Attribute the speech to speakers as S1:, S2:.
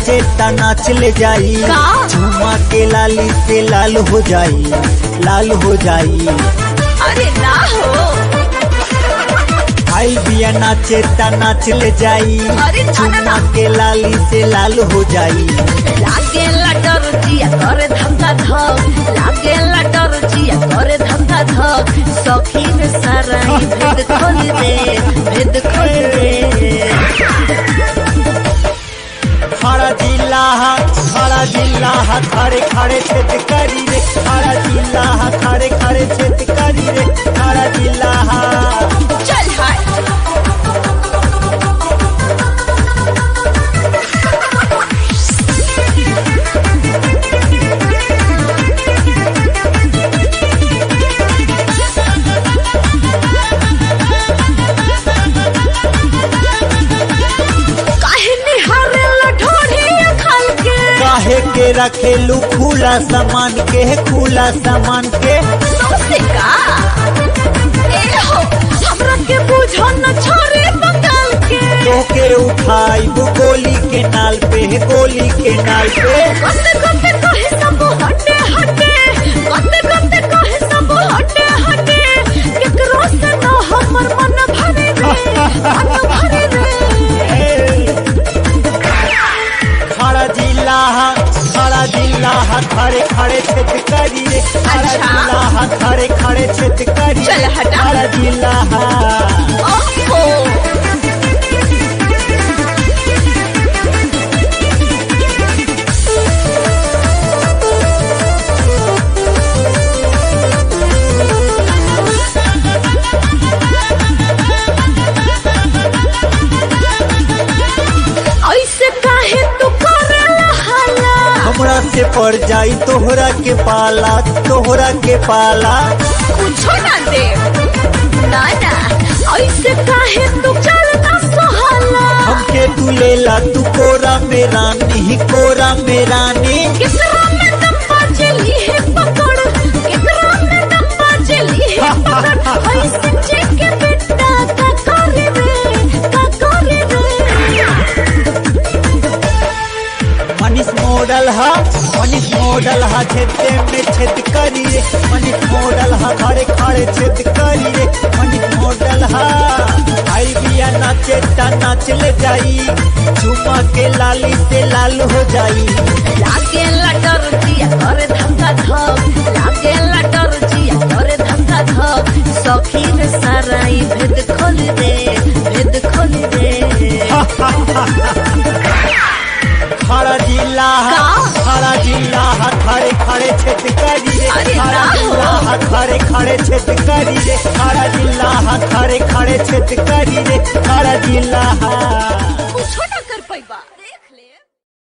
S1: नाचे ता नाच ले जाई
S2: का?
S1: झुमा के लाली से लाल हो जाई लाल हो जाई
S2: अरे ना हो
S1: आई बिया नाचे ता नाच ले जाई
S2: अरे ना, ना,
S1: झुमा
S2: ना।
S1: के लाली से लाल हो जाई
S2: लागे लटर जिया करे धंधा धक लागे लटर जिया करे धंधा धक सखी रे सारा ई भेद खोल दे भेद खोल दे
S1: खड़ा जिला हा खड़ा जिला हा खड़े खड़े छेद करी रे खड़ा जिला हा खड़े खड़े छेद करी रे खड़ा जिला हा
S2: चल हाय काहे निहारे लठोड़ी खाल के
S1: काहे के रखेलू खुला सामान के खुला सामान के
S2: सौसे का ए हो हमरा के बुझो न छोरे बंगाल के
S1: तोके उठाई वो गोली के नाल पे गोली के नाल पे
S2: कते कते कहे सब हटे हटे कते कते कहे सब हटे हटे केकरो से न हमर मन भरे रे मन भरे रे
S1: खड़ा जिला हा खड़ा जिला हा खड़े खड़े छेद करी रे खड़ा
S2: अच्छा।
S1: जिला हा खड़े खड़े छेद करी
S2: चल
S1: रे
S2: हटा।
S1: खड़ा जिला हा
S2: ओहो ऐसे काहे तू करेला हाला
S1: हमरा से पड़ जाई तोहरा के पाला तोहरा के पाला
S2: कुछो ना दे ना ना ऐसे काहे तू चलना सहाला
S1: हमके तू लेला तू कोरा में रानी कोरा में रानी
S2: कितना में दम्बा चली है पकड़ कितना में दम्बा चली है पकड़ ऐसे चेक बेटा का करे रे का करे रे
S1: मनीष मॉडल हा मनीष मॉडल हा छेदे में छेद करी रे मनीष मॉडल हा खड़े खड़े छेद करी रे मनीष मॉडल हा आई बिया नाचे ता नाच ले जाई झुमा के लाली से लाल हो जाई
S2: लागे लटर जिया करे धंधा धक लागे लटर जिया करे धंधा धक सखी रे सारा ई भेद खोल दे भेद खोल दे
S1: खड़ा जिला हा
S2: का?
S1: खड़ा जिला हा खड़े खड़े छेद करी रे
S2: अरे
S1: खड़ा
S2: ना हो।
S1: जिला हा खड़े खड़े छेद करी रे खड़ा जिला हा खड़े खड़े छेद करी रे खड़ा जिला हा